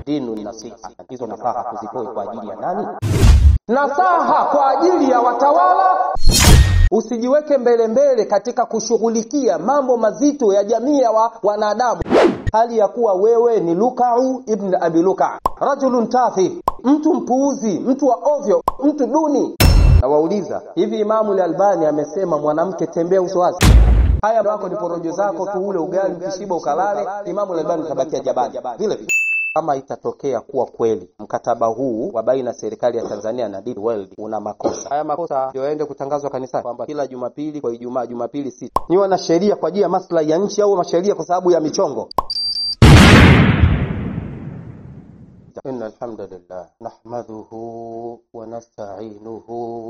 dinu nasiha. Hizo nasaha tuzitoe kwa ajili ya nani? Nasaha kwa ajili ya watawala. Usijiweke mbele mbele katika kushughulikia mambo mazito ya jamii ya wa, wanadamu, hali ya kuwa wewe ni Lukau ibn Abi Luka, rajulun tafi, mtu mpuuzi, mtu wa ovyo, mtu duni. Nawauliza, hivi Imamu al-Albani amesema mwanamke tembea uso wazi? Haya wako ni porojo zako tu, ule ugali ukishiba ukalale. Imamu al-Albani utabakia jabali vile vile. Kama itatokea kuwa kweli mkataba huu wa baina serikali ya Tanzania na Deep World una makosa, haya makosa ndio yaende kutangazwa kanisani kwamba kila Jumapili kwa Ijumaa, Jumapili sita ni wana sheria kwa ajili ya maslahi ya nchi au masheria kwa sababu ya michongo? إن الحمد لله نحمده ونستعينه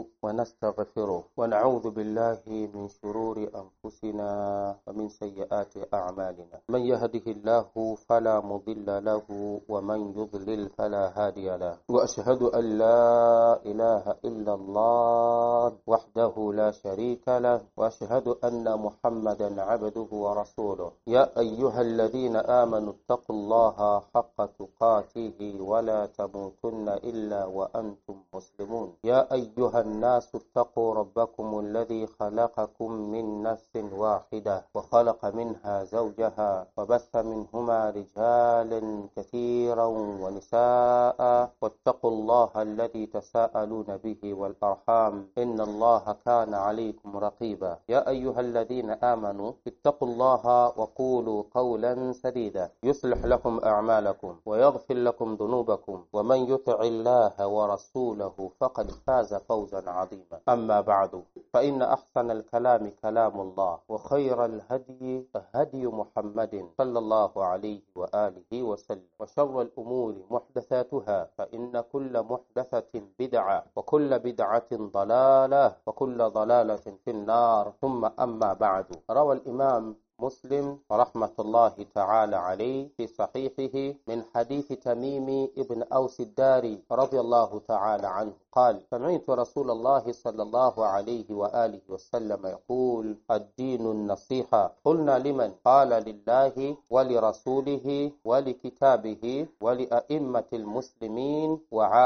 ونستغفره ونعوذ بالله من شرور أنفسنا ومن سيئات أعمالنا من يهده الله فلا مضل له ومن يضلل فلا هادي له وأشهد أن لا إله إلا الله وحده لا شريك له وأشهد أن محمدا عبده ورسوله يا أيها الذين آمنوا اتقوا الله حق تقاته ولا تموتن إلا وأنتم مسلمون يا أيها الناس اتقوا ربكم الذي خلقكم من نفس واحدة وخلق منها زوجها وبث منهما رجالا كثيرا ونساء واتقوا الله الذي تساءلون به والأرحام إن الله كان عليكم رقيبا يا أيها الذين آمنوا اتقوا الله وقولوا قولا سديدا يصلح لكم أعمالكم ويغفر لكم ذنوبكم ومن يطع الله ورسوله فقد فاز فوزا عظيما أما بعد فإن أحسن الكلام كلام الله وخير الهدي هدي محمد صلى الله عليه وآله وسلم وشر الأمور محدثاتها فإن كل محدثة بدعة وكل بدعة ضلالة وكل ضلالة في النار ثم أما بعد روى الإمام مسلم رحمة الله تعالى عليه في صحيحه من حديث تميم ابن أوس الداري رضي الله تعالى عنه قال سمعت رسول الله صلى الله عليه وآله وسلم يقول الدين النصيحة قلنا لمن قال لله ولرسوله ولكتابه ولأئمة المسلمين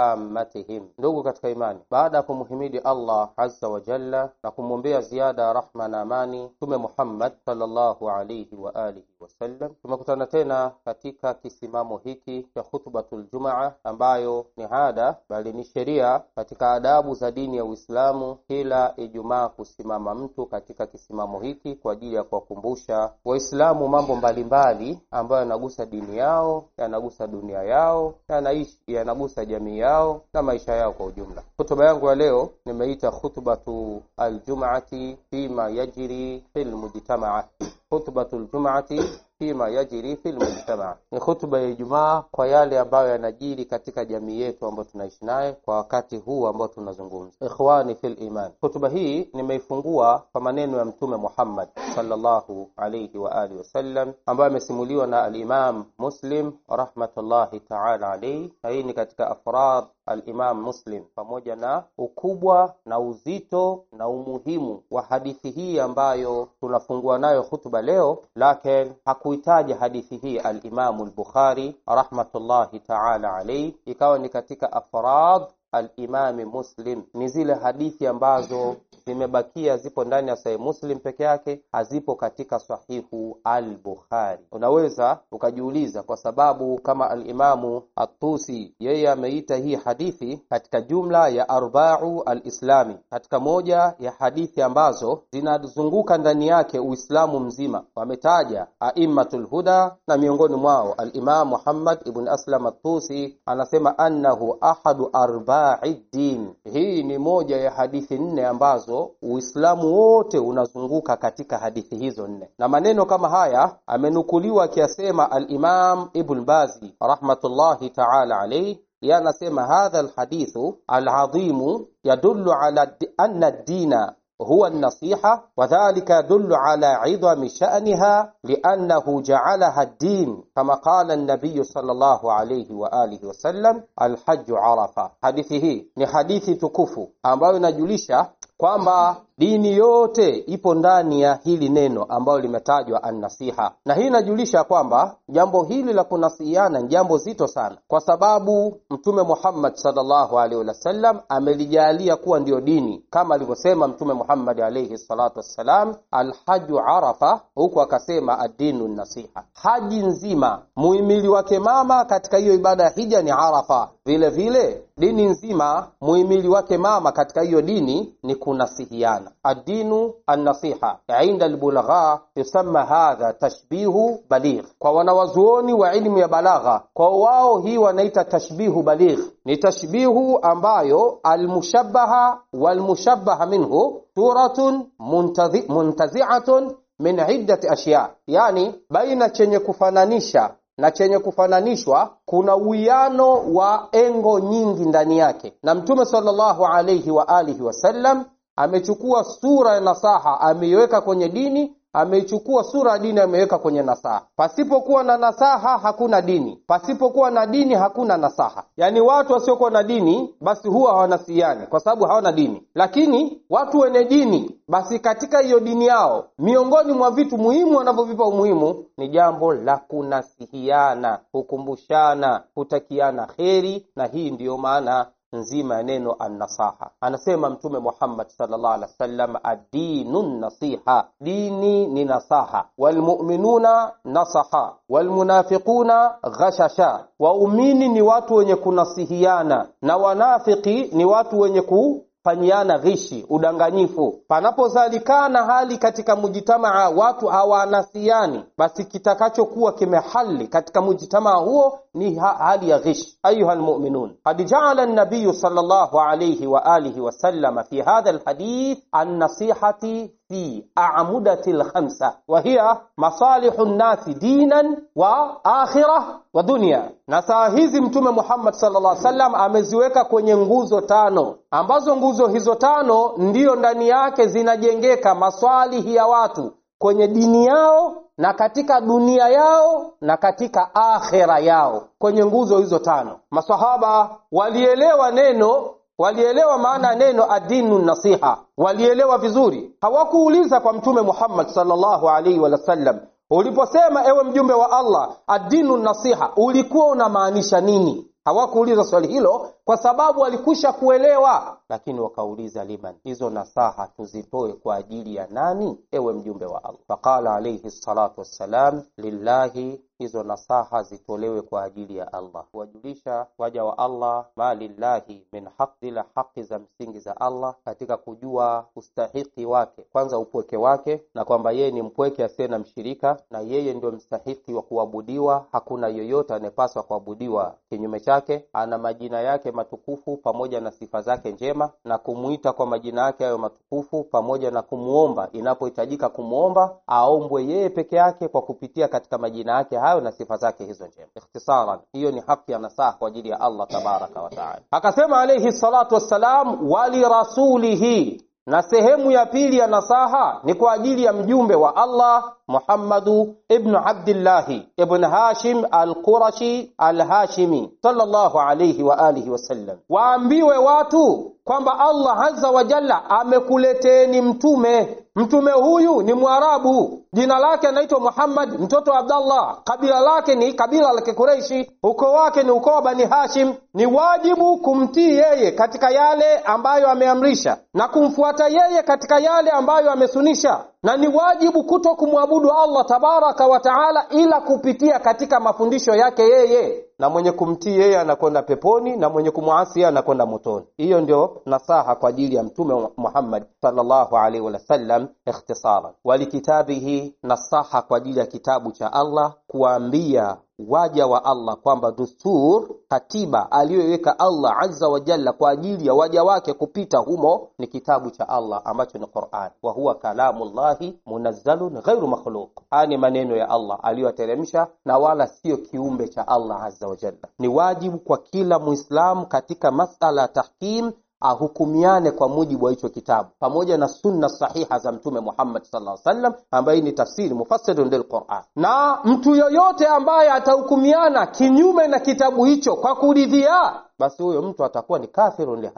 وعامتهم ndugu katika imani baada ya kumhimidi allah azza wa jalla na kumwombea ziada rahma na amani mtume muhammad sallallahu alaihi wa alihi wasallam tumekutana tena katika kisimamo hiki cha khutbatul jumaa ambayo ni ada bali ni sheria katika adabu za dini ya uislamu kila ijumaa kusimama mtu katika kisimamo hiki kwa ajili ya kuwakumbusha waislamu mambo mbalimbali ambayo yanagusa dini yao yanagusa dunia yao yanaishi yanagusa jamii yao na maisha yao kwa ujumla hutuba yangu ya leo nimeita khutbatu aljumaati fima yajri fi lmujtamaa khutbatu ljumaati fima yajri fi lmujtamaa, ni hutuba ya Ijumaa kwa yale ambayo yanajiri katika jamii yetu ambayo tunaishi naye kwa wakati huu ambao tunazungumza. Ikhwani fil iman, hutuba hii nimeifungua kwa maneno ya Mtume Muhammad sallallahu alayhi wa alihi wasallam ambayo amesimuliwa na Alimam Muslim rahmatullahi taala alayhi, na hii ni katika afrad Alimam Muslim, pamoja na ukubwa na uzito na umuhimu wa hadithi hii ambayo tunafungua nayo hutuba leo, lakin hakuitaja hadithi hii Alimamu Lbukhari rahmatullahi taala alayhi, ikawa ni katika afrad Alimami Muslim, ni zile hadithi ambazo zimebakia zipo ndani ya Sahihi Muslim peke yake, hazipo katika Sahihu al-Bukhari. Unaweza ukajiuliza kwa sababu kama Alimamu Atusi yeye ameita hii hadithi katika jumla ya arbau alislami, katika moja ya hadithi ambazo zinazunguka ndani yake Uislamu mzima. Wametaja aimmatul huda na miongoni mwao Alimam Muhammad ibn Aslam Atusi anasema annahu ahadu arba'i din. Hii ni moja ya hadithi nne ambazo Uislamu wote unazunguka katika hadithi hizo nne, na maneno kama haya amenukuliwa akiyasema Al-Imam Ibn Bazi rahmatullahi ta'ala alayhi yeye anasema hadha alhadithu aladhimu yadullu ala anna ad-dina huwa an-nasiha wa dhalika yadullu ala idhami sha'niha li'annahu ja'alaha ad-din kama qala an-nabiy sallallahu alayhi wa alihi wa sallam al-hajj arafa. Hadithi hii ni hadithi tukufu ambayo inajulisha kwamba dini yote ipo ndani ya hili neno ambalo limetajwa annasiha na hii inajulisha kwamba jambo hili la kunasihiana ni jambo zito sana kwa sababu mtume muhammad salllahu alaihi wasallam amelijalia kuwa ndiyo dini kama alivyosema mtume muhammad alaihi salatu wassalam alhaju arafa huku akasema addinu nasiha haji nzima muhimili wake mama katika hiyo ibada ya hija ni arafa vile vile dini nzima muhimili wake mama katika hiyo dini ni kunasihiana addinu annasiha inda albulagha yusamma hadha tashbihu baligh kwa wanawazuoni wa ilmu ya balagha kwa wao hii wanaita tashbihu baligh ni tashbihu ambayo almushabbaha walmushabbaha minhu suratun muntazi, muntaziatun min iddati ashya yani baina chenye kufananisha na chenye kufananishwa kuna uwiano wa engo nyingi ndani yake na mtume salllahu alaihi wa alihi wasallam amechukua sura ya nasaha ameiweka kwenye dini ameichukua sura ya dini ameweka kwenye nasaha pasipokuwa na nasaha hakuna dini pasipokuwa na dini hakuna nasaha yaani watu wasiokuwa na dini basi huwa hawanasiani kwa sababu hawana dini lakini watu wenye dini basi katika hiyo dini yao miongoni mwa vitu muhimu wanavyovipa umuhimu ni jambo la kunasihiana kukumbushana kutakiana kheri na hii ndiyo maana nzima ya neno annasaha anasema mtume muhammad salllah alih wasallam addinu nasiha dini ni nasaha walmuminuna nasaha walmunafiquna ghashasha waumini ni watu wenye kunasihiana na wanafiki ni watu wenye ku fanyiana ghishi udanganyifu panapozalikana hali katika mujitamaa watu hawanasiani basi kitakachokuwa kimehali katika mujitamaa huo ni ha hali ya ghishi ayuha lmuminun qad jaala nabiyu sal llahu alaihi waalihi wasalama fi hadha lhadith annasihati fi amudati lkhamsa wahiya masalihu nnasi dinan wa akhira wa dunia na saa hizi mtume muhammad salllah salam ameziweka kwenye nguzo tano ambazo nguzo hizo tano ndiyo ndani yake zinajengeka maswalihi ya watu kwenye dini yao na katika dunia yao na katika akhera yao kwenye nguzo hizo tano masahaba walielewa neno walielewa maana ya neno adinu nasiha walielewa vizuri hawakuuliza kwa mtume muhammad salllahu alaihi wasallam uliposema ewe mjumbe wa allah adinu nasiha ulikuwa unamaanisha nini hawakuuliza swali hilo kwa sababu walikwisha kuelewa lakini wakauliza liman hizo nasaha tuzitoe kwa ajili ya nani ewe mjumbe wa allah faqala alaihi salatu wassalam lillahi hizo nasaha zitolewe kwa ajili ya allah kuwajulisha waja wa allah ma lillahi min haq zile haki za msingi za allah katika kujua ustahiki wake kwanza upweke wake na kwamba yeye ni mpweke asiye na mshirika na yeye ndio mstahiki wa kuabudiwa hakuna yoyote anayepaswa kuabudiwa kinyume chake ana majina yake matukufu pamoja na sifa zake njema na kumwita kwa majina yake hayo matukufu pamoja na kumwomba inapohitajika kumwomba aombwe yeye peke yake kwa kupitia katika majina yake hayo na sifa zake hizo njema ikhtisaran hiyo ni haki ya nasaha kwa ajili ya allah tabaraka wataala akasema alaihi salatu wassalam walirasulihi na sehemu ya pili ya nasaha ni kwa ajili ya mjumbe wa allah muhammadu ibnu abdillahi ibn hashim alqurashi alhashimi salllahu alaihi waalihi wasallam waambiwe watu kwamba allah aza wa jalla amekuleteni mtume mtume huyu ni mwarabu jina lake anaitwa muhammad mtoto wa abdallah kabila lake ni kabila la kikureishi ukoo wake ni ukoo wa bani hashim ni wajibu kumtii yeye katika yale ambayo ameamrisha na kumfuata yeye katika yale ambayo amesunisha na ni wajibu kuto kumwabudu allah tabaraka wa taala ila kupitia katika mafundisho yake yeye na mwenye kumtii yeye anakwenda peponi na mwenye kumwasi anakwenda motoni hiyo ndio nasaha kwa ajili ya mtume muhammad salllahu alaihi wasallam ikhtisaran walikitabihi nasaha kwa ajili ya kitabu cha allah kuwaambia waja wa allah kwamba dustur katiba aliyoiweka allah aza wa jalla kwa ajili ya waja wake kupita humo ni kitabu cha allah ambacho ni quran wa huwa kalamu llahi munazzalun ghairu makhluq haya ni maneno ya allah aliyoyateremsha na wala siyo kiumbe cha allah aza wa jalla ni wajibu kwa kila muislamu katika masala ya tahkim ahukumiane kwa mujibu wa hicho kitabu pamoja na sunna sahiha za mtume muhammad sallallahu alaihi wasallam ambaye ni tafsiri mufassirun lilquran na mtu yoyote ambaye atahukumiana kinyume na kitabu hicho kwa kuridhia basi huyo mtu atakuwa ni kafirun lihadha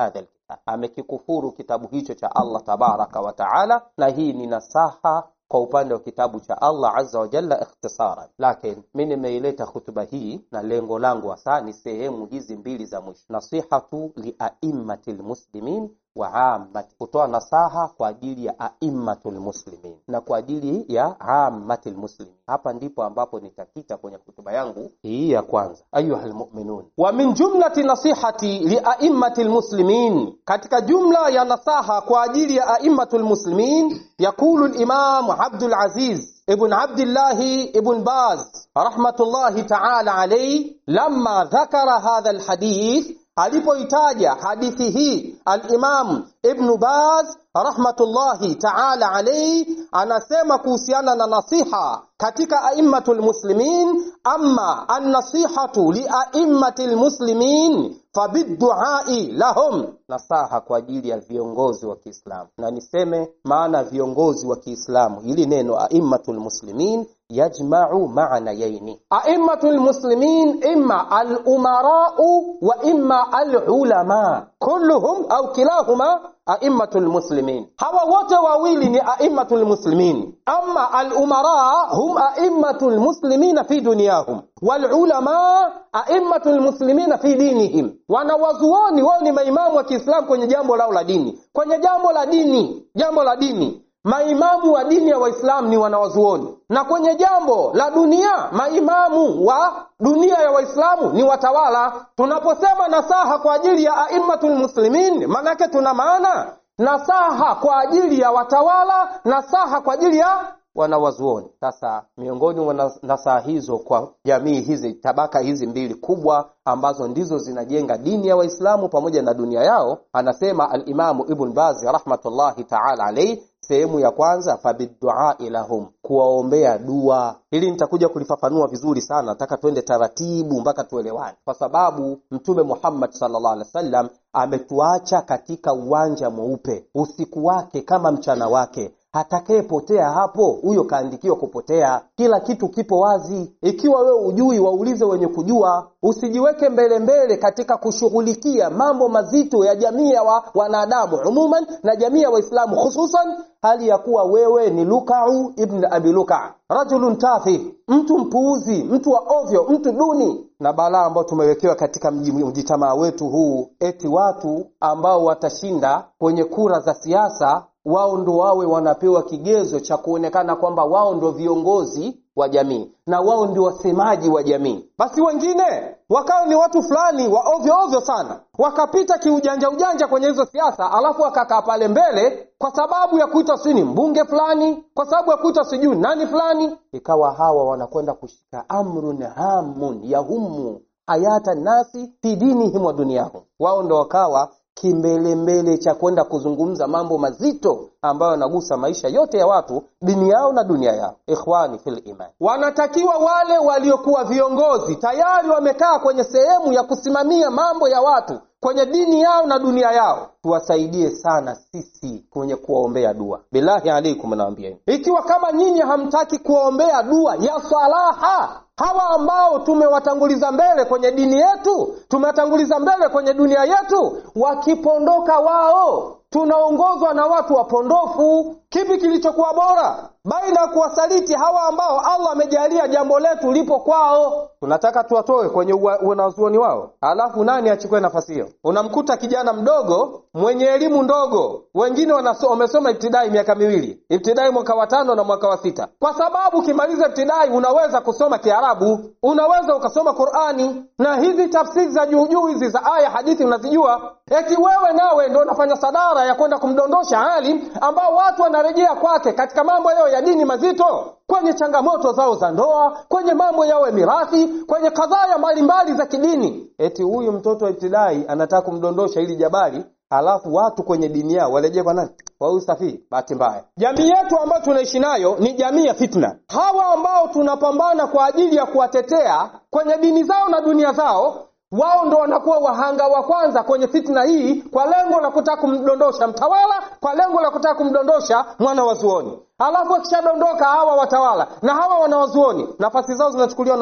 amekikufuru kitabu hicho cha Allah tabaraka wa taala, na hii ni nasaha kwa upande wa kitabu cha Allah azza wa jalla ikhtisaran. Lakini mi nimeileta hutuba hii na lengo langu hasa ni sehemu hizi mbili za mwisho, nasihatu liaimmati lmuslimin wa ammati, kutoa nasaha kwa ajili ya aimmatul muslimin na kwa ajili ya ammatil muslimin. Hapa ndipo ambapo nitakita kwenye hutuba yangu hii ya kwanza. Ayuha lmuminun, wa min jumlati nasihati liaimmati lmuslimin, katika jumla ya nasaha kwa ajili ya aimmatul muslimin, yaqulu limam Abdul Aziz ibn Abdillahi ibn Baz rahmatullahi taala alayhi lamma dhakara hadha alhadith alipoitaja hadithi hii alimamu ibnu baz rahmatullahi taala alaihi anasema kuhusiana na nasiha katika aimmatu lmuslimin ama annasihatu liaimmati lmuslimin fabidduai lahum nasaha kwa ajili ya viongozi wa kiislamu na niseme maana viongozi wa kiislamu hili neno aimmatu lmuslimin yajmau maanayaini aimmatu lmuslimin imma alumarau wa imma alulama kulluhum au kilahuma aimmatu lmuslimin hawa wote wawili ni aimmatu lmuslimin ama alumara hum aimmatu lmuslimina fi dunyahum walulama aimmatu lmuslimina fi dinihim wanawazuoni wao ni maimamu wa kiislamu kwenye jambo lao la dini kwenye jambo la dini jambo la dini maimamu wa dini ya waislamu ni wanawazuoni na kwenye jambo la dunia maimamu wa dunia ya waislamu ni watawala tunaposema nasaha kwa ajili ya aimmatu lmuslimin maanake tuna maana nasaha kwa ajili ya watawala nasaha kwa ajili ya wanawazuoni sasa miongoni mwa nasaha hizo kwa jamii hizi tabaka hizi mbili kubwa ambazo ndizo zinajenga dini ya waislamu pamoja na dunia yao anasema alimamu ibn bazi rahmatullahi taala alaihi sehemu ya kwanza fabidduai lahum kuwaombea dua hili nitakuja kulifafanua vizuri sana nataka twende taratibu mpaka tuelewane kwa sababu mtume muhammad salllah alih wa sallam ametuacha katika uwanja mweupe usiku wake kama mchana wake atakayepotea hapo huyo kaandikiwa kupotea kila kitu kipo wazi ikiwa wewe ujui waulize wenye kujua usijiweke mbele mbele katika kushughulikia mambo mazito ya jamii ya wa, wanadamu umuman na jamii ya waislamu hususan hali ya kuwa wewe ni lukau ibn abi luka rajulun tafi mtu mpuuzi mtu wa ovyo mtu duni na balaa ambao tumewekewa katika mjitamaa wetu huu eti watu ambao watashinda kwenye kura za siasa wao ndo wawe wanapewa kigezo cha kuonekana kwamba wao ndo viongozi wa jamii na wao ndio wasemaji wa jamii basi wengine wakawa ni watu fulani wa ovyo ovyo sana wakapita kiujanja ujanja kwenye hizo siasa alafu wakakaa pale mbele kwa sababu ya kuitwa sijui ni mbunge fulani kwa sababu ya kuitwa sijui nani fulani ikawa hawa wanakwenda kushika amrun hamun yahumu hayata nasi fi dinihim wa duniyahum wao ndo wakawa kimbelembele cha kwenda kuzungumza mambo mazito ambayo yanagusa maisha yote ya watu dini yao na dunia yao ikhwani fil iman wanatakiwa wale waliokuwa viongozi tayari wamekaa kwenye sehemu ya kusimamia mambo ya watu kwenye dini yao na dunia yao tuwasaidie sana sisi kwenye kuwaombea dua billahi alaikum naambieni ikiwa kama nyinyi hamtaki kuwaombea dua ya salaha hawa ambao tumewatanguliza mbele kwenye dini yetu tumewatanguliza mbele kwenye dunia yetu wakipondoka wao tunaongozwa na watu wapondofu kipi kilichokuwa bora baina ya kuwasaliti hawa ambao allah amejalia jambo letu lipo kwao tunataka tuwatoe kwenye wanazuoni wao alafu nani achukue nafasi hiyo unamkuta kijana mdogo mwenye elimu ndogo wengine wamesoma ibtidai miaka miwili ibtidai mwaka wa tano na mwaka wa sita kwa sababu ukimaliza ibtidai unaweza kusoma kiarabu unaweza ukasoma qurani na hizi tafsiri za juujuu hizi za aya hadithi unazijua eti wewe nawe ndo unafanya sadara ya kwenda kumdondosha alim ambao watu wanarejea kwake katika mambo yao ya dini mazito kwenye changamoto zao za ndoa kwenye mambo yao ya mirathi kwenye kadhaya mbalimbali za kidini eti huyu mtoto wa ibtidai anataka kumdondosha ili jabali halafu watu kwenye dini yao warejee kwa nani kwa huyu safii bahati mbaya jamii yetu ambayo tunaishi nayo ni jamii ya fitna hawa ambao tunapambana kwa ajili ya kuwatetea kwenye dini zao na dunia zao wao ndo wanakuwa wahanga wa kwanza kwenye fitna hii kwa lengo la kutaka kumdondosha mtawala kwa lengo la kutaka kumdondosha mwana wa zuoni alafu akishadondoka hawa watawala na hawa wanawazuoni nafasi zao zinachukuliwa na nani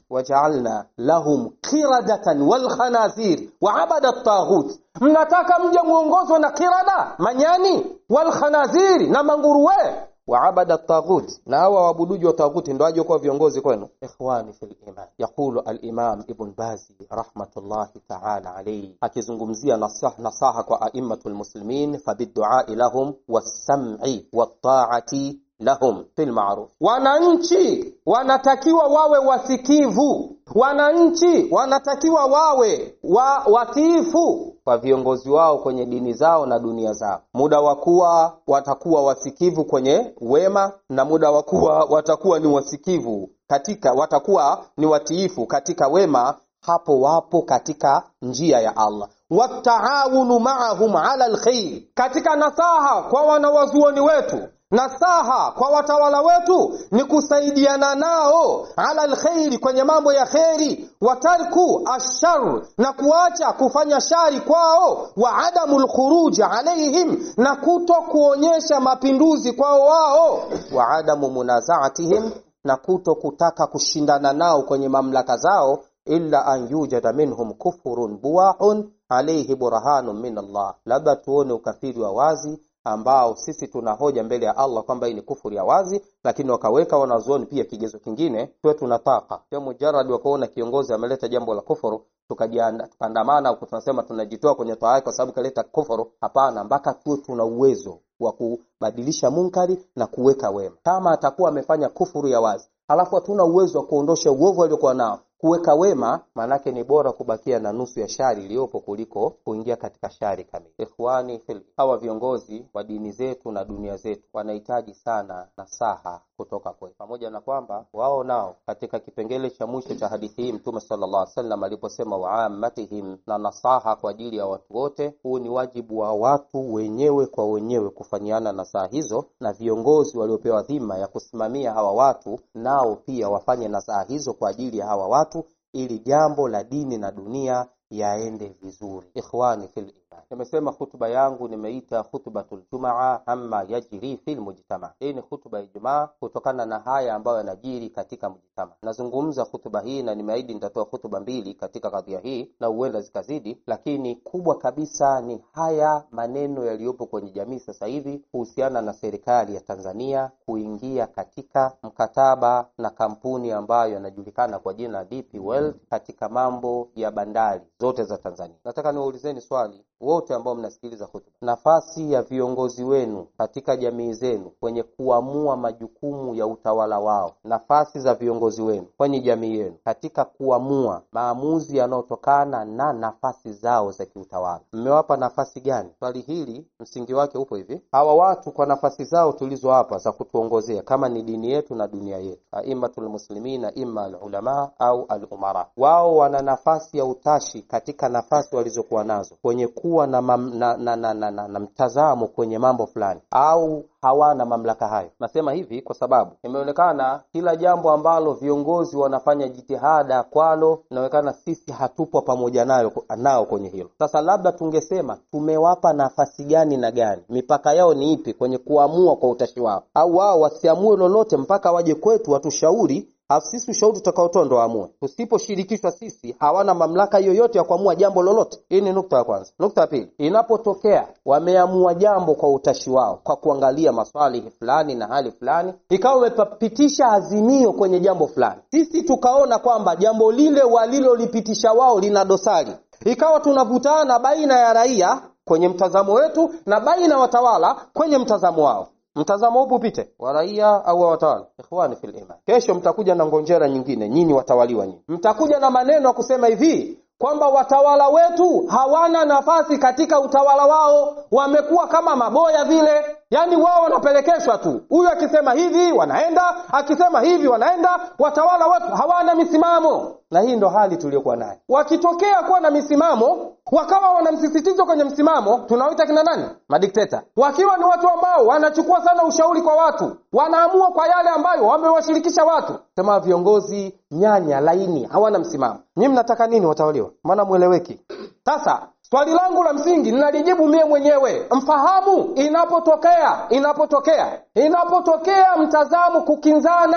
wajaalna lahum qiradatan walkhanazir waabada taghut mnataka mje mwongozwe na kirada manyani walkhanaziri na manguruwe waabada taghut na hawa waabuduji wa taghuti ndo aje kuwa viongozi kwenu ikhwani fi liman yaqulu alimam ibn bazi rahmatullahi taala alaihi akizungumzia nasah, nasaha kwa aimmatu lmuslimin fabiduai lahum wassam'i wattaati lahum fil ma'ruf wananchi wanatakiwa wawe wasikivu wananchi wanatakiwa wawe wa watiifu kwa viongozi wao kwenye dini zao na dunia zao muda wa kuwa watakuwa wasikivu kwenye wema na muda wa kuwa watakuwa ni wasikivu katika watakuwa ni watiifu katika wema hapo wapo katika njia ya allah wataawunu maahum ala lkhair katika nasaha kwa wanawazuoni wetu nasaha kwa watawala wetu ni kusaidiana nao ala lkhairi kwenye mambo ya kheri watarku ashar na kuacha kufanya shari kwao wa adamu lkhuruji alaihim na kuto kuonyesha mapinduzi kwao wao wa adamu munazaatihim na kuto kutaka kushindana nao kwenye mamlaka zao illa an yujada minhum kufurun buwahun alaihi burhanun min Allah, labda tuone ukafiri wa wazi ambao sisi tuna hoja mbele ya Allah kwamba hii ni kufuri ya wazi, lakini wakaweka wanazuoni pia kigezo kingine, tuwe tunataka sio mujaradi wakaona kiongozi ameleta jambo la kufuru tukaandamana huku tunasema tunajitoa kwenye toa yake kwa sababu kaleta kufuru. Hapana, mpaka tuwe tuna uwezo wa kubadilisha munkari na kuweka wema. Kama atakuwa amefanya kufuru ya wazi halafu hatuna uwezo wa kuondosha uovu aliokuwa nao kuweka wema, maanake ni bora kubakia na nusu ya shari iliyopo kuliko kuingia katika shari kamili. Ikhwani fil, hawa viongozi wa dini zetu na dunia zetu wanahitaji sana nasaha kutoka kwetu, pamoja na kwamba wao nao katika kipengele cha mwisho cha hadithi hii Mtume sallallahu alaihi wasallam aliposema waammatihim, na nasaha kwa ajili ya watu wote. Huu ni wajibu wa watu wenyewe kwa wenyewe kufanyiana nasaha hizo, na viongozi waliopewa dhima ya kusimamia hawa watu nao pia wafanye nasaha hizo kwa ajili ya hawa watu ili jambo la dini na dunia yaende vizuri. Ikhwani fil iman, nimesema hutuba yangu nimeita khutbatul jumaa amma yajri fil mujtama. Hii ni hutuba ya Ijumaa kutokana na haya ambayo yanajiri katika mujtama. Nazungumza hutuba hii na nimeahidi nitatoa hutuba mbili katika kadhia hii na huenda zikazidi, lakini kubwa kabisa ni haya maneno yaliyopo kwenye jamii sasa hivi kuhusiana na serikali ya Tanzania kuingia katika mkataba na kampuni ambayo yanajulikana kwa jina DP World katika mambo ya bandari zote za Tanzania. Nataka niwaulizeni swali wote ambao mnasikiliza hutuba, nafasi ya viongozi wenu katika jamii zenu kwenye kuamua majukumu ya utawala wao, nafasi za viongozi wenu kwenye jamii yenu katika kuamua maamuzi yanayotokana na nafasi zao za kiutawala, mmewapa nafasi gani? Swali hili msingi wake upo hivi: hawa watu kwa nafasi zao tulizowapa za kutuongozea, kama ni dini yetu na dunia yetu, aimatul muslimina, imma alulama au alumara, wao wana nafasi ya utashi katika nafasi walizokuwa nazo kwenye kuwa na, mam, na, na, na, na, na, na mtazamo kwenye mambo fulani au hawana mamlaka hayo. Nasema hivi kwa sababu imeonekana kila jambo ambalo viongozi wanafanya jitihada kwalo, inaonekana sisi hatupo pamoja nayo nao kwenye hilo. Sasa labda tungesema tumewapa nafasi gani na gani, mipaka yao ni ipi kwenye kuamua kwa utashi wao, au wao wasiamue lolote mpaka waje kwetu watushauri Alafu sisi ushauri tutakaotoa ndo waamue. Tusiposhirikishwa sisi, hawana mamlaka yoyote ya kuamua jambo lolote. Hii ni nukta ya kwanza. Nukta ya pili, inapotokea wameamua jambo kwa utashi wao, kwa kuangalia maswalihi fulani na hali fulani, ikawa wamepitisha azimio kwenye jambo fulani, sisi tukaona kwamba jambo lile walilolipitisha wao lina dosari, ikawa tunavutana baina ya raia kwenye mtazamo wetu na baina ya watawala kwenye mtazamo wao mtazamo upi upite wa raia au wa watawala? Ikhwani fil iman, kesho mtakuja na ngonjera nyingine, nyinyi watawaliwa nyinyi, mtakuja na maneno ya kusema hivi kwamba watawala wetu hawana nafasi katika utawala wao, wamekuwa kama maboya vile, yaani wao wanapelekeshwa tu, huyu akisema hivi wanaenda, akisema hivi wanaenda. Watawala wetu hawana misimamo, na hii ndo hali tuliyokuwa nayo. Wakitokea kuwa na misimamo, wakawa wana msisitizo kwenye msimamo, tunaoita kina nani? Madikteta. Wakiwa ni watu ambao wanachukua sana ushauri kwa watu, wanaamua kwa yale ambayo wamewashirikisha watu, sema viongozi nyanya laini, hawana msimamo. Nyinyi mnataka nini watawaliwa? Maana mweleweki. Sasa swali langu la msingi ninalijibu mie mwenyewe, mfahamu inapotokea inapotokea inapotokea mtazamo kukinzana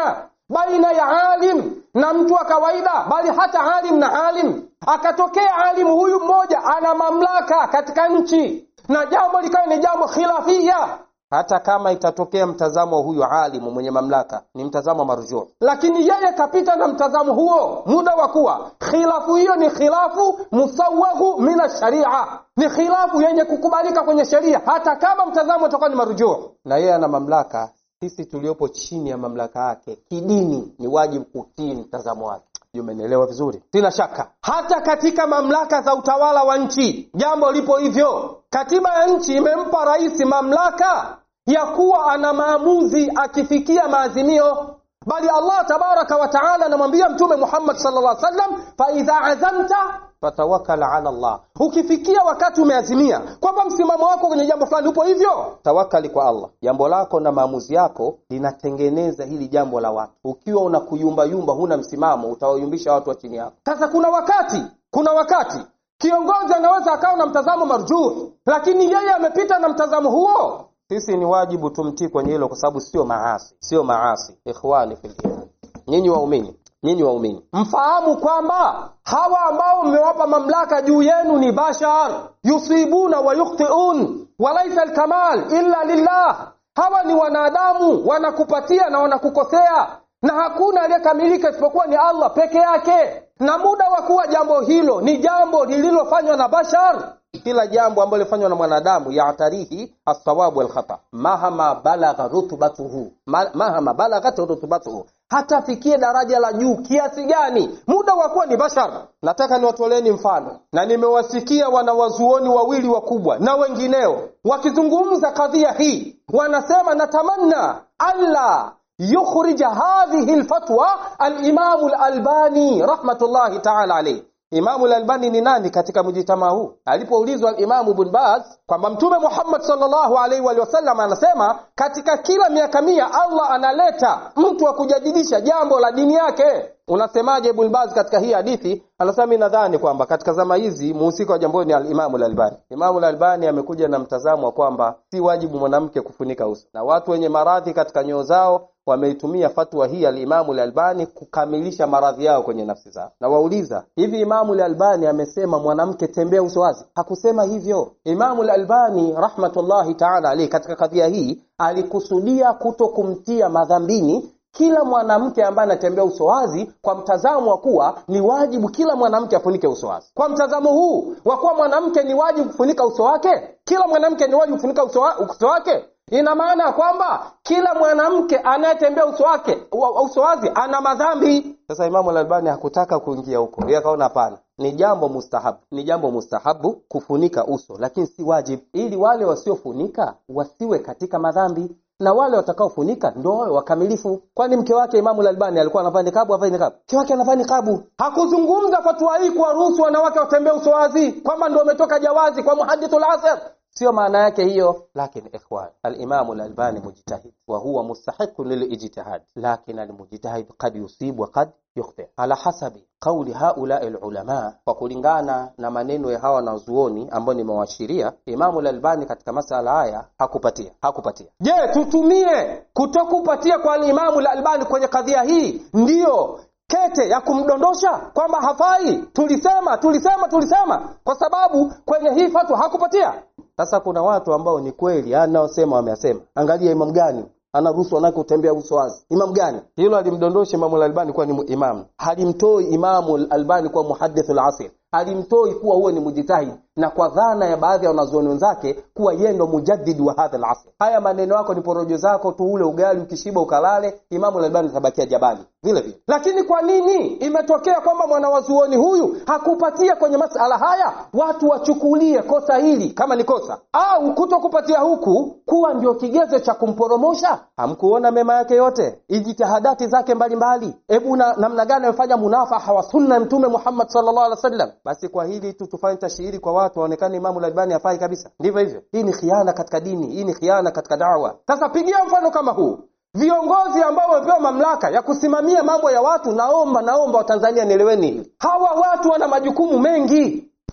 baina ya alim na mtu wa kawaida bali hata alim na alim akatokea alimu huyu mmoja ana mamlaka katika nchi na jambo likawa ni jambo khilafia hata kama itatokea mtazamo wa huyu alimu mwenye mamlaka ni mtazamo marjuu lakini yeye kapita na mtazamo huo muda wa kuwa khilafu hiyo ni khilafu musawaghu min sharia ni khilafu yenye kukubalika kwenye sheria hata kama mtazamo utakuwa ni marjuu na yeye ana mamlaka sisi tuliopo chini ya mamlaka yake kidini ni wajibu kutii mtazamo wake umenielewa vizuri sina shaka hata katika mamlaka za utawala wa nchi jambo lipo hivyo katiba ya nchi imempa rais mamlaka ya kuwa ana maamuzi akifikia maazimio bali allah tabaraka wa taala anamwambia mtume muhammad sallallahu alaihi wasallam faidha azamta fatawakal ala Allah. Ukifikia wakati umeazimia kwamba msimamo wako kwenye jambo fulani upo hivyo, tawakali kwa Allah. Jambo lako na maamuzi yako linatengeneza hili jambo la watu. Ukiwa unakuyumbayumba, huna msimamo, utawayumbisha watu wa chini yako. Sasa kuna wakati, kuna wakati kiongozi anaweza akawa na mtazamo marjuh, lakini yeye amepita na mtazamo huo. Sisi ni wajibu tumtii kwenye hilo, kwa sababu sio maasi, sio maasi. Ikhwani fil iman, nyinyi waumini nyinyi waumini mfahamu kwamba hawa ambao mmewapa mamlaka juu yenu ni bashar yusibuna wa yukhtiun walaisa alkamal illa lillah hawa ni wanadamu wanakupatia na wanakukosea na hakuna aliyekamilika isipokuwa ni allah peke yake na muda wa kuwa jambo hilo ni jambo lililofanywa na bashar kila jambo ambalo lifanywa na mwanadamu yatarihi alsawabu walkhata mahama balagha rutubatuhu Ma, mahama balaghat rutubatuhu hata afikie daraja la juu kiasi gani muda wa kuwa ni bashar nataka niwatoleni mfano na nimewasikia wanawazuoni wawili wakubwa na wengineo wakizungumza kadhia hii wanasema natamanna alla yukhrija hadhihi lfatwa alimamu lalbani rahmatullahi taala alaihi Imamu al-Albani ni nani katika mjitamaa huu? Alipoulizwa Imamu Ibn Baz kwamba Mtume Muhammad sallallahu alaihi wa sallam anasema katika kila miaka mia Allah analeta mtu wa kujadidisha jambo la dini yake. Unasemaje Ibn Baz katika hii hadithi? Anasema mimi nadhani kwamba katika zama hizi muhusika wa jambo ni al-Imamu al-Albani. Imamu al-Albani amekuja na mtazamo wa kwamba si wajibu mwanamke kufunika uso, na watu wenye maradhi katika nyoyo zao wameitumia fatwa hii al-Imamu al-Albani kukamilisha maradhi yao kwenye nafsi zao. Na wauliza, hivi Imamu al-Albani amesema mwanamke tembea uso wazi? Hakusema hivyo. Imamu al-Albani rahmatullahi ta'ala alayhi katika kadhia hii alikusudia kuto kumtia madhambini kila mwanamke ambaye anatembea uso wazi kwa mtazamo wa kuwa ni wajibu kila mwanamke afunike uso wazi. Kwa mtazamo huu wa kuwa mwanamke ni wajibu kufunika uso wake, kila mwanamke ni wajibu kufunika uso, wa, uso wake ina maana ya kwamba kila mwanamke anayetembea uso wake uso wazi ana madhambi. Sasa Imamu Al-Albani hakutaka kuingia huko, yeye akaona hapana, ni jambo mustahabu, ni jambo mustahabu kufunika uso, lakini si wajibu, ili wale wasiofunika wasiwe katika madhambi na wale watakaofunika ndo wawe wakamilifu. Kwani mke wake Imamu Al-Albani alikuwa anavaa nikabu, avai nikabu? Mke wake anavaa nikabu. Hakuzungumza fatwa hii kuwaruhusu wanawake watembee uso wazi, kwamba ndo umetoka jawazi kwa muhadithul asr sio maana yake hiyo lakini ikhwan alimamu lalbani mujtahid wa huwa mustahiqun lilijtihad lakin almujtahid qad yusib wa qad yukhti ala hasabi qauli haulai lulama kwa kulingana na maneno ya hawa wanazuoni ambao nimewashiria imamu lalbani katika masala haya hakupatia hakupatia je tutumie kutokupatia kwa alimamu lalbani kwenye kadhia hii ndiyo kete ya kumdondosha kwamba hafai tulisema tulisema tulisema kwa sababu kwenye hii fatwa hakupatia sasa kuna watu ambao ni kweli anaosema wameyasema angalia imam gani anaruhusu wanawake kutembea uso wazi imam gani hilo alimdondosha imamu lalbani kuwa ni imamu halimtoi imamu albani kuwa muhadithu lasir halimtoi kuwa huwe ni mujitahid na kwa dhana ya baadhi ya wanazuoni wenzake kuwa yeye ndo mujaddid wa hadha al-asr. Haya maneno yako ni porojo zako tu, ule ugali ukishiba ukalale. Imamu al-Albani atabakia jabali vile vile. Lakini kwa nini imetokea kwamba mwanawazuoni huyu hakupatia kwenye masala haya? Watu wachukulie kosa hili kama ni kosa, au kutokupatia huku kuwa ndio kigezo cha kumporomosha. Hamkuona mema yake yote, ijtihadati zake mbalimbali. Hebu na namna gani amefanya munafaha wa sunna ya Mtume Muhammad sallallahu alaihi wasallam. Basi kwa hili tu tufanye tashihiri kwa watu waonekane Imamu Albani hafai kabisa. Ndivyo hivyo. Hii ni khiana katika dini, hii ni khiana katika dawa. Sasa pigia mfano kama huu. Viongozi ambao wamepewa mamlaka ya kusimamia mambo ya watu, naomba naomba Watanzania nieleweni hili. Hawa watu wana majukumu mengi.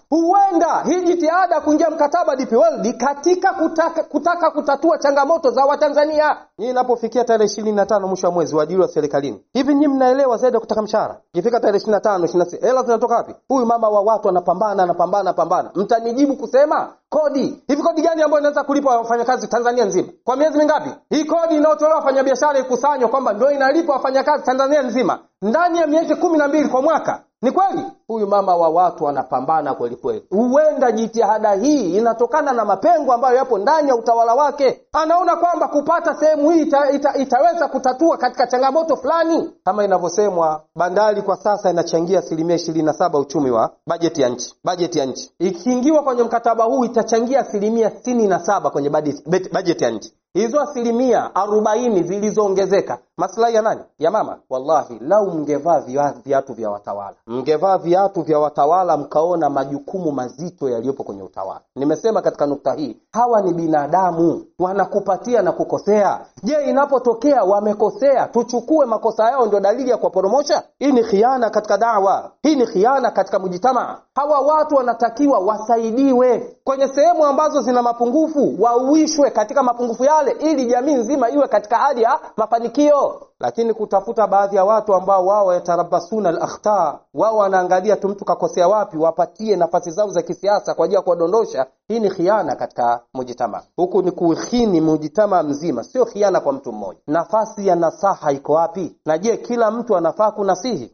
huenda hii jitihada kuingia mkataba DP World katika kutaka, kutaka kutatua changamoto za Watanzania. Nyinyi inapofikia tarehe ishirini na tano mwisho wa mwezi waajiri wa serikalini, hivi nyinyi mnaelewa zaidi ya kutaka mshahara? Ikifika tarehe ishirini na tano ishirini na sita hela zinatoka wapi? Huyu mama wa watu anapambana anapambana anapambana, mtanijibu kusema kodi. Hivi kodi gani ambayo inaweza kulipa wafanyakazi Tanzania nzima kwa miezi mingapi? Hii kodi inayotolewa wafanyabiashara ikusanywa kwamba ndio inalipa wafanyakazi Tanzania nzima ndani ya miezi kumi na mbili kwa mwaka. Ni kweli huyu mama wa watu anapambana kweli kweli. Huenda jitihada hii inatokana na mapengo ambayo yapo ndani ya utawala wake. Anaona kwamba kupata sehemu hii ita, ita, itaweza kutatua katika changamoto fulani. Kama inavyosemwa, bandari kwa sasa inachangia asilimia ishirini na saba uchumi wa bajeti ya nchi. Bajeti ya nchi ikiingiwa kwenye mkataba huu itachangia asilimia sitini na saba kwenye bajeti ya nchi hizo asilimia arobaini zilizoongezeka maslahi ya nani? Ya mama. Wallahi, lau mngevaa viatu vya watawala, mngevaa viatu vya watawala, mkaona majukumu mazito yaliyopo kwenye utawala. Nimesema katika nukta hii, hawa ni binadamu, wanakupatia na kukosea. Je, inapotokea wamekosea, tuchukue makosa yao ndio dalili ya kuwaporomosha? Hii ni khiana katika dawa, hii ni khiana katika mujitamaa. Hawa watu wanatakiwa wasaidiwe kwenye sehemu ambazo zina mapungufu, wauishwe katika mapungufu yale ili jamii nzima iwe katika hali ya mafanikio. Lakini kutafuta baadhi ya watu ambao wao yatarabasuna al-akhta, wao wanaangalia tu mtu kakosea wapi, wapatie nafasi zao za kisiasa kwa ajili ya kuwadondosha. Hii ni khiana katika mujitama, huku ni kuhini mujitama mzima, sio khiana kwa mtu mmoja. Nafasi ya nasaha iko wapi? Na je, kila mtu anafaa kunasihi?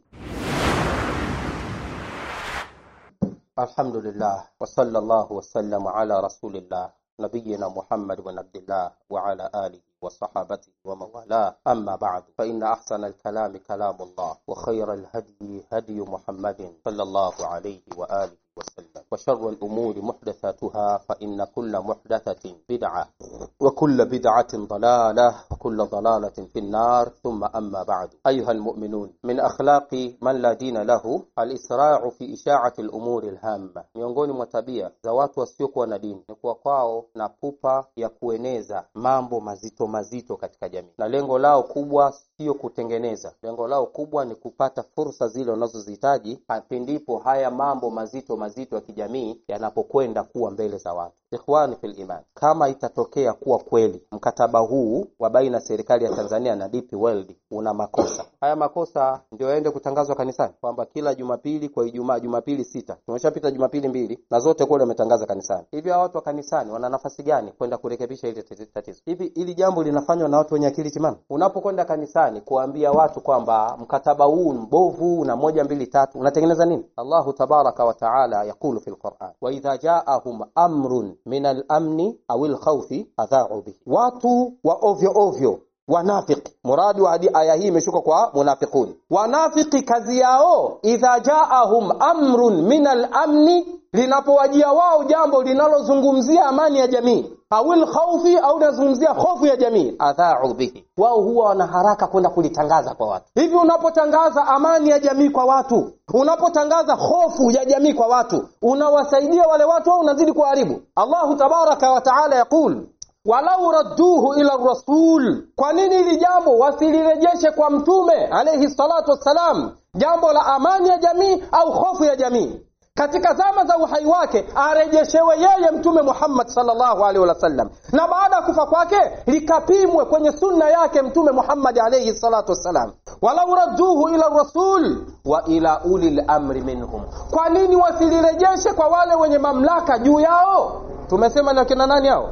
Alhamdulillah wa sallallahu wasallam ala rasulillah نبينا محمد بن عبد الله وعلى آله وصحابته ومن والاه أما بعد فإن أحسن الكلام كلام الله وخير الهدي هدي محمد صلى الله عليه وآله وسلم وشر الأمور محدثاتها فإن كل محدثة بدعة وكل بدعة ضلالة وكل ضلالة في النار ثم أما بعد أيها المؤمنون من أخلاق من لا دين له الإسراع في إشاعة الأمور الهامة miongoni mwa tabia za watu wasiokuwa na dini ni kuwa kwao na pupa ya kueneza mambo mazito mazito katika jamii, na lengo lao kubwa sio kutengeneza. Lengo lao kubwa ni kupata fursa zile wanazozihitaji pindipo haya mambo mazito mazito ya kijamii yanapokwenda kuwa mbele za watu. Ikhwani fil iman, kama itatokea kuwa kweli mkataba huu wa baina ya serikali ya Tanzania na DP World una makosa, haya makosa ndio yaende kutangazwa kanisani kwamba kila Jumapili kwa Ijumaa, Jumapili sita, tumeshapita Jumapili mbili na zote kule wametangaza kanisani. Hivi hawa watu wa kanisani wana nafasi gani kwenda kurekebisha ile tatizo? Hivi ili jambo linafanywa na watu wenye akili timamu? Unapokwenda kanisani kuambia watu kwamba mkataba huu mbovu na moja mbili tatu, unatengeneza nini? Allahu tabaraka wa taala yaqulu fil Qur'an, wa idha jaahum amrun min al-amni au al-khawfi adha'u bihi, watu wa ovyo ovyo wanafiki. Muradi wa hadi aya hii imeshuka kwa munafiqun. Wanafiki kazi yao, idha jaahum amrun min al-amni, linapowajia wao jambo linalozungumzia amani ya jamii awil khaufi au linazungumzia hofu ya jamii, adha'u bihi, wao huwa wana haraka kwenda kulitangaza kwa watu. Hivi unapotangaza amani ya jamii kwa watu, unapotangaza hofu ya jamii kwa watu, unawasaidia wale watu au unazidi kuharibu? Allahu tabaraka wa taala yaqul walau radduhu ila rasul, kwa nini hili jambo wasilirejeshe kwa mtume alayhi salatu wassalam, jambo la amani ya jamii au hofu ya jamii katika zama za uhai wake arejeshewe yeye mtume Muhammad sallallahu alaihi wasallam, na baada ya kufa kwake likapimwe kwenye sunna yake mtume Muhammad alaihi salatu wassalam. walau radduhu ila rasul wa ila ulil amri minhum, kwa nini wasilirejeshe kwa wale wenye mamlaka juu yao? Tumesema ni wakina nani hao?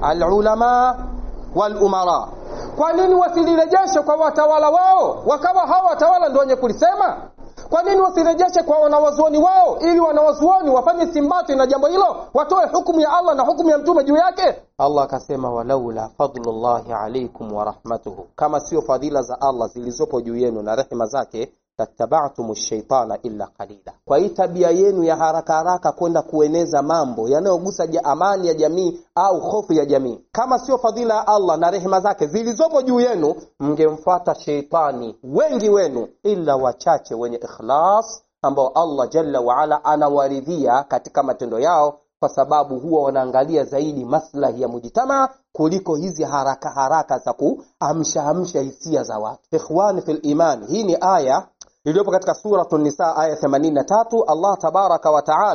Alulama walumara. Kwa nini wasilirejeshe kwa watawala wao, wakawa hawa watawala ndio wenye kulisema? Kwa nini wasirejeshe kwa wanawazuoni wao, ili wanawazuoni wafanye simbati na jambo hilo, watoe hukumu ya Allah na hukumu ya mtume juu yake? Allah akasema, walaula fadlullahi alaikum wa rahmatuhu, kama sio fadhila za Allah zilizopo juu yenu na rehema zake tattaba'tum shaitana illa qalila. Kwa hii tabia yenu ya haraka haraka kwenda kueneza mambo yanayogusa amani ya jamii au hofu ya jamii, kama sio fadhila ya Allah na rehema zake zilizopo juu yenu, mngemfuata sheitani wengi wenu, ila wachache wenye ikhlas, ambao Allah jalla waala anawaridhia katika matendo yao kwa sababu huwa wanaangalia zaidi maslahi ya mujitamaa kuliko hizi haraka haraka za kuamsha amsha hisia za watu. Ikhwani fil iman, hii ni aya iliyopo katika suratu Nisa aya 83. Allah tabaraka wa taala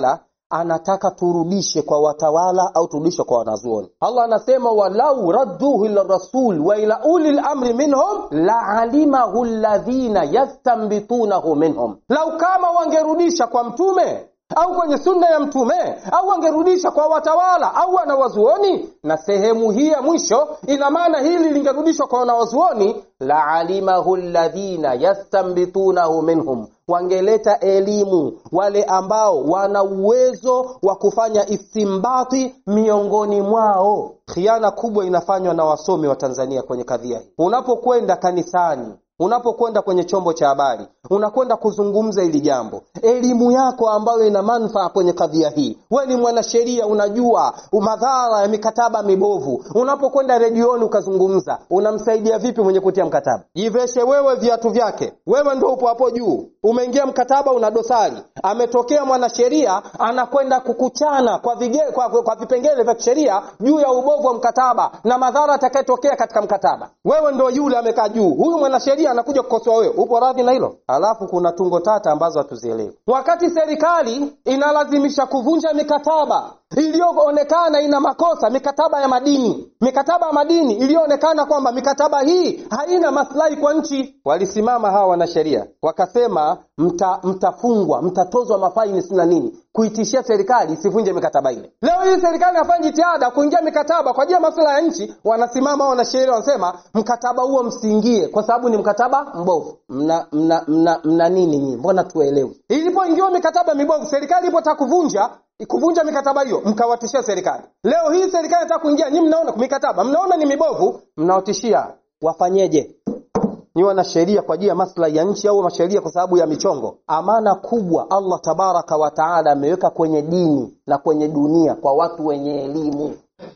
anataka turudishe kwa watawala au turudishe kwa wanazuoni allah anasema walau radduhu ila rasul wa ila uli lamri minhum laalimahu ladhina yastambitunahu minhum lau kama wangerudisha kwa mtume au kwenye sunna ya mtume au wangerudisha kwa watawala au wanawazuoni na sehemu hii ya mwisho ina maana hili lingerudishwa kwa wanawazuoni laalimahu ladhina yastambitunahu minhum wangeleta elimu wale ambao wana uwezo wa kufanya istimbati miongoni mwao khiana kubwa inafanywa na wasomi wa tanzania kwenye kadhia hii unapokwenda kanisani unapokwenda kwenye chombo cha habari unakwenda kuzungumza hili jambo elimu yako ambayo ina manufaa kwenye kadhia hii we ni mwanasheria unajua madhara ya mikataba mibovu unapokwenda redioni ukazungumza unamsaidia vipi mwenye kutia mkataba jiveshe wewe viatu vyake wewe ndo upo hapo juu umeingia mkataba una dosari ametokea mwanasheria anakwenda kukuchana kwa, vige, kwa, kwa, kwa vipengele vya kisheria juu ya ubovu wa mkataba na madhara atakayetokea katika mkataba wewe ndo yule amekaa juu huyu mwanasheria anakuja kukosoa wewe upo radhi na hilo alafu kuna tungo tata ambazo hatuzielewi wakati serikali inalazimisha kuvunja mikataba iliyoonekana ina makosa mikataba ya madini mikataba ya madini iliyoonekana kwamba mikataba hii haina maslahi kwa nchi walisimama hawa wanasheria wakasema mta, mtafungwa mtatozwa mafaini sina nini kuitishia serikali isivunje mikataba ile leo hii serikali inafanya jitihada kuingia mikataba kwa ajili ya maslahi ya nchi wanasimama wanasheria wanasema mkataba huo msiingie kwa sababu ni mkataba mbovu mna, mna, mna, mna nini nyinyi mbona tuelewi ilipoingiwa mikataba mibovu serikali ilipotaka kuvunja kuvunja mikataba hiyo mkawatishia serikali leo hii serikali inataka kuingia nyi mnaona mikataba mnaona ni mibovu mnawatishia wafanyeje ni wanasheria kwa ajili ya maslahi ya nchi au masheria kwa sababu ya michongo amana kubwa allah tabaraka wataala ameweka kwenye dini na kwenye dunia kwa watu wenye elimu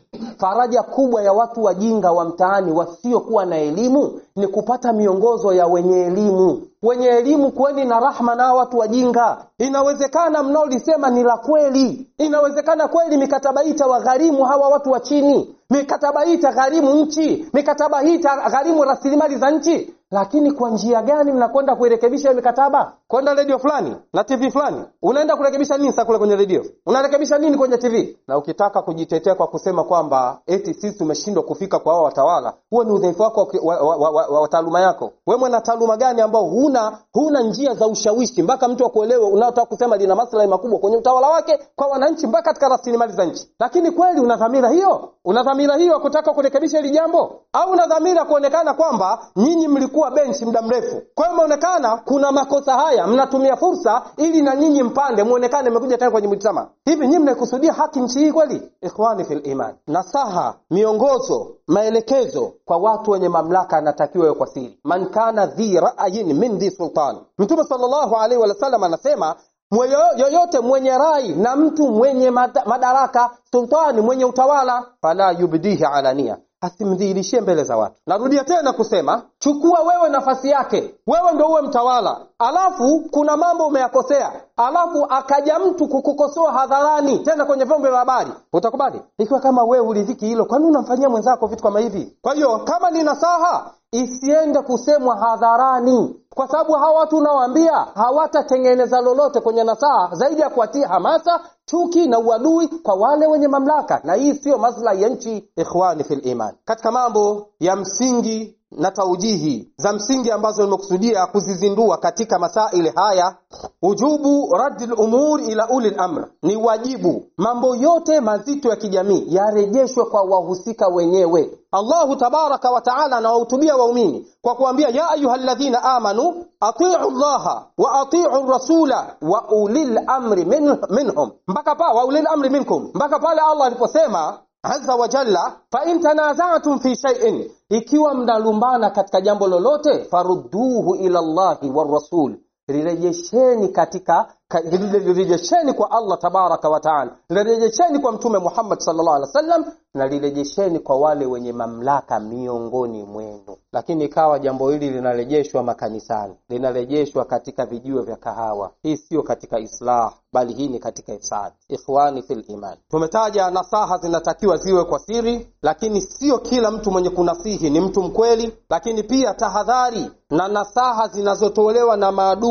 faraja kubwa ya watu wajinga wa mtaani wasiokuwa na elimu ni kupata miongozo ya wenye elimu wenye elimu kweni na rahma na watu wajinga inawezekana mnaolisema ni la kweli inawezekana kweli mikataba hii itawagharimu hawa watu wa chini mikataba hii itagharimu nchi mikataba hii itagharimu rasilimali za nchi lakini kwa njia gani mnakwenda kuirekebisha hiyo mikataba kwenda redio fulani na tv fulani unaenda kurekebisha nini sa kule kwenye redio unarekebisha nini kwenye tv na ukitaka kujitetea kwa kusema kwamba eti sisi tumeshindwa kufika kwa hao watawala huo ni udhaifu wako wa, wa, wa, wa, wa, wa taaluma yako we mwana taaluma gani ambao huna huna njia za ushawishi mpaka mtu akuelewe unaotaka kusema lina maslahi makubwa kwenye utawala wake kwa wananchi mpaka katika rasilimali za nchi lakini kweli una dhamira hiyo una dhamira hiyo kutaka kurekebisha hili jambo au una dhamira kuonekana kwamba nyinyi mlikuwa benchi muda mrefu kwa hiyo imeonekana kuna makosa haya mnatumia fursa ili na nyinyi mpande muonekane mmekuja tena kwenye mujtama hivi nyinyi mnaikusudia haki nchi hii kweli ikhwani fil iman nasaha miongozo maelekezo kwa watu wenye mamlaka anatakiwa yo kwa siri man kana dhi ra'yin min dhi sultan mtume sallallahu alaihi wasallam anasema Mweyo, yoyote mwenye rai na mtu mwenye madaraka sultani mwenye utawala fala yubdihi alania asimdhihirishie mbele za watu narudia tena kusema chukua wewe nafasi yake wewe ndo uwe mtawala alafu kuna mambo umeyakosea alafu akaja mtu kukukosoa hadharani tena kwenye vyombo vya habari utakubali ikiwa kama wewe uridhiki hilo kwani unamfanyia mwenzako vitu kama hivi kwa hiyo kama ni nasaha isiende kusemwa hadharani kwa sababu hawa watu unawaambia hawatatengeneza lolote kwenye nasaha zaidi ya kuatia hamasa chuki na uadui kwa wale wenye mamlaka na hii siyo maslahi ya nchi ikhwani fil iman katika mambo ya msingi na taujihi za msingi ambazo nimekusudia kuzizindua katika masaili haya ujubu raddi lumur ila uli lamr ni wajibu mambo yote mazito ya kijamii yarejeshwe kwa wahusika wenyewe allahu tabaraka wataala anawahutubia waumini kwa kuambia ya ayuha ladhina amanu atiu llaha wa atiu rasula wa ulil amri min, minhum mpaka pa wa ulil amri minkum mpaka pale allah aliposema azza wa jalla fain tanazatum fi shaiin ikiwa mnalumbana katika jambo lolote farudduhu ila llahi warasul lirejesheni katika lirejesheni kwa allah tabaraka wataala lirejesheni kwa mtume muhammad salllah alih wa sallam na lirejesheni kwa wale wenye mamlaka miongoni mwenu lakini ikawa jambo hili linarejeshwa makanisani linarejeshwa katika vijiwe vya kahawa hii siyo katika islah bali hii ni katika ifsad ikhwani fil iman tumetaja nasaha zinatakiwa ziwe kwa siri lakini sio kila mtu mwenye kunasihi ni mtu mkweli lakini pia tahadhari na nasaha zinazotolewa na maadui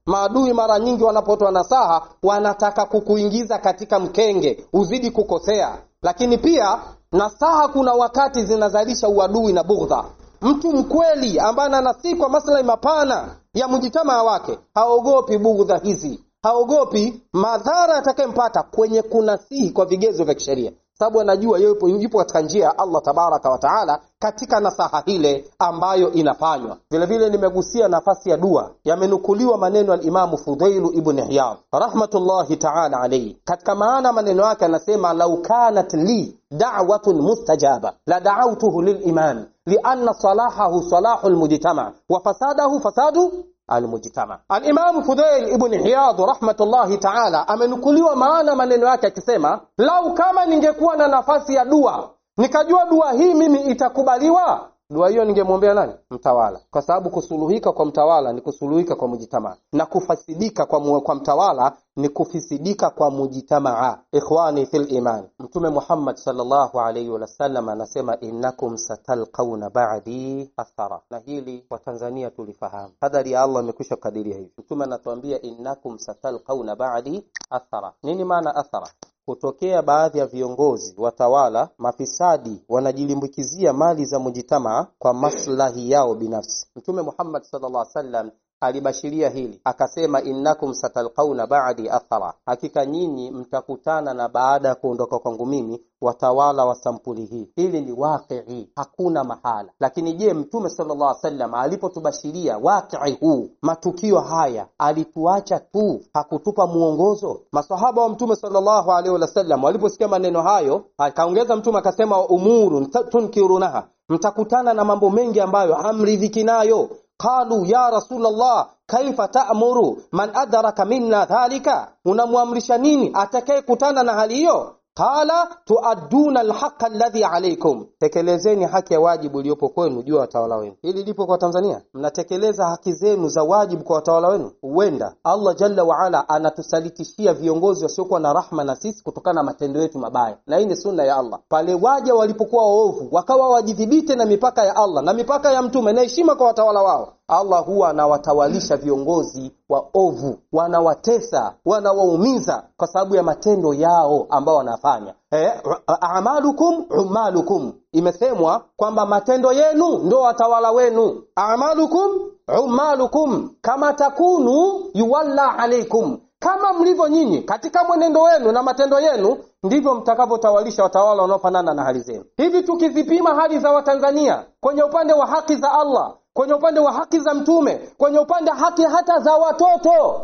maadui mara nyingi wanapotoa nasaha wanataka kukuingiza katika mkenge uzidi kukosea lakini pia nasaha kuna wakati zinazalisha uadui na bughdha mtu mkweli ambaye ananasii kwa maslahi mapana ya mjitamaa wake haogopi bughdha hizi haogopi madhara yatakayempata kwenye kunasihi kwa vigezo vya kisheria sababu anajua yupo, yupo katika njia ya allah tabaraka wataala katika nasaha ile ambayo inafanywa vile vile nimegusia nafasi ya dua yamenukuliwa maneno ya limamu fudhailu ibn iyad rahmatullahi taala alaihi katika maana maneno yake anasema lau kanat li dawatun mustajaba la daautuhu lilimam lianna salahahu salahu lmujtama wa fasadahu fasadu almujtama alimamu fudhail ibn iyad rahmatullahi taala amenukuliwa maana maneno yake akisema lau kama ningekuwa na nafasi ya dua nikajua dua hii mimi itakubaliwa dua hiyo ningemwombea nani mtawala kwa sababu kusuluhika kwa mtawala ni kusuluhika kwa mujitamaa na kufasidika kwa, mu, kwa mtawala ni kufisidika kwa mujitamaa ikhwani fil iman mtume muhammad salllahu alaihi wasallam anasema innakum satalqauna badi athara na hili watanzania tulifahamu hadhari ya allah imekwisha kukadiria hivi mtume anatuambia innakum satalqauna badi athara nini maana athara hutokea baadhi ya viongozi watawala mafisadi wanajilimbikizia mali za mujitamaa kwa maslahi yao binafsi mtume muhammad sallallahu alaihi wasallam alibashiria hili akasema innakum satalqauna ba'di athara hakika nyinyi mtakutana na baada ya kuondoka kwangu mimi watawala wa sampuli hii hili ni waqii hakuna mahala lakini je mtume sallallahu alaihi wasallam alipotubashiria waqii huu matukio haya alituacha tu hakutupa mwongozo masahaba wa mtume sallallahu alaihi wasallam waliposikia maneno hayo akaongeza mtume akasema umurun tunkirunaha mtakutana na mambo mengi ambayo hamridhiki nayo qalu ya rasulllah kaifa ta'muru man adraka minna dhalika unamwamrisha nini atakayekutana na hali hiyo qala tuadduna alhaqa alladhi alaykum tekelezeni haki ya wajibu iliyopo kwenu juu ya watawala wenu hili lipo kwa tanzania mnatekeleza haki zenu za wajibu kwa watawala wenu huenda allah jalla waala anatusalitishia viongozi wasiokuwa na rahma na sisi kutokana na matendo yetu mabaya na hii ni sunna ya allah pale waja walipokuwa waovu wakawa wajidhibite na mipaka ya allah na mipaka ya mtume na heshima kwa watawala wao allah huwa anawatawalisha viongozi waovu wanawatesa wanawaumiza kwa sababu ya matendo yao ambao wanafanya eh, amalukum umalukum imesemwa kwamba matendo yenu ndo watawala wenu amalukum umalukum kama takunu yuwalla alaikum kama mlivyo nyinyi katika mwenendo wenu na matendo yenu ndivyo mtakavyotawalisha watawala wanaofanana na hali zenu hivi tukizipima hali za watanzania kwenye upande wa haki za allah kwenye upande wa haki za mtume kwenye upande haki hata za watoto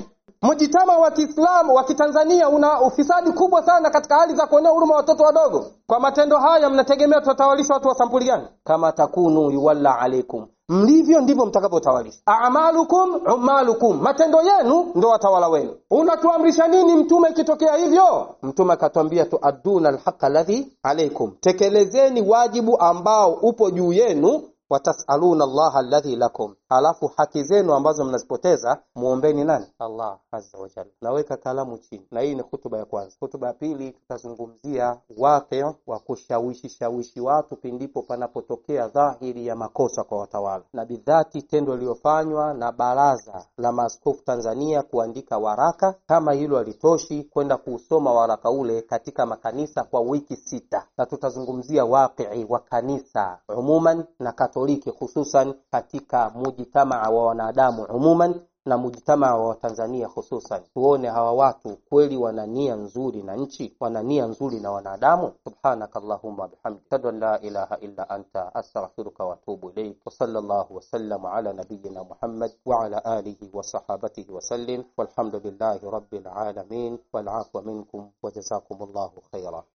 mjitama wa kiislamu wa kitanzania una ufisadi kubwa sana katika hali za kuonea huruma watoto wadogo kwa matendo haya mnategemea tutatawalisha watu wa sampuli gani kama takunu yuwalla alaikum mlivyo ndivyo mtakavyotawalisha amalukum umalukum matendo yenu ndo watawala wenu unatuamrisha nini mtume ikitokea hivyo mtume akatwambia tuaduna alhaqa alladhi alaikum tekelezeni wajibu ambao upo juu yenu watasaluna allaha alladhi lakum halafu haki zenu ambazo mnazipoteza muombeni nani allah azza wajalla naweka kalamu chini na hii ni hutuba ya kwanza hutuba ya pili tutazungumzia waqi wa kushawishi shawishi watu pindipo panapotokea dhahiri ya makosa kwa watawala na bidhati tendo lililofanywa na baraza la maaskofu tanzania kuandika waraka kama hilo halitoshi kwenda kuusoma waraka ule katika makanisa kwa wiki sita na tutazungumzia waqii wa kanisa umuman na katoliki hususan katika mujitamaa wa wanadamu umuman na mujtamaa wa Tanzania hususan, tuone hawa watu kweli wana nia nzuri na nchi, wana nia nzuri na wanadamu. Subhanaka Allahumma bihamdik, ashhadu an la ilaha illa anta astaghfiruka wa atubu ilayk, wa sallallahu wa sallam ala nabiyyina Muhammad wa ala alihi wa sahabatihi wa sallim, walhamdulillahi rabbil alamin, wal afwa minkum wa jazakumullahu khaira.